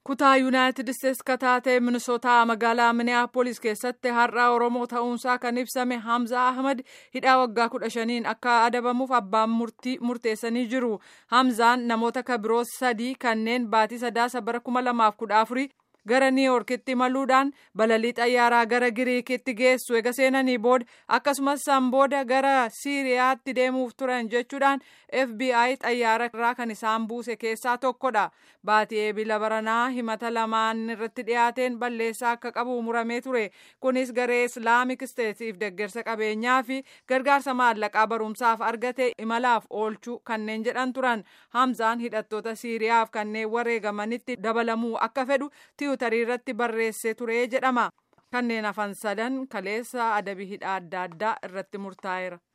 kutaa yuunaayitid isteetsi kan taate minisootaa magaalaa miniyaapolis keessatti har'a oromoo ta'uunsaa kan ibsame hamza ahmad hidhaa waggaa kudha shaniin akka adabamuuf abbaan murtii murteessanii jiru hamzaan namoota kabiroo sadii kanneen baatii sadaasa bara kuma lamaaf kudha afurii gara niiwuorkitti imaluudhaan balalii xayyaaraa gara giriikitti geessu ega seenanii booda akkasumas san booda gara siiriyaatti deemuuf turan jechuudhaan fbi xayyaara irraa kan isaan buuse keessaa tokkodha baatii eebila baranaa himata lamaan irratti dhiyaateen balleessaa akka qabu muramee ture kunis garee islaamik isteetiif deggersa qabeenyaa fi gargaarsa maallaqaa barumsaaf argate imalaaf oolchuu kanneen jedhan turan hamzaan hidhattoota siiriyaaf kanneen wareegamanitti dabalamuu akka fedhu tiwutarii irratti barreessee ture jedhama kanneen hafan sadan kaleessa adabii hidhaa adda addaa irratti murtaa'eera.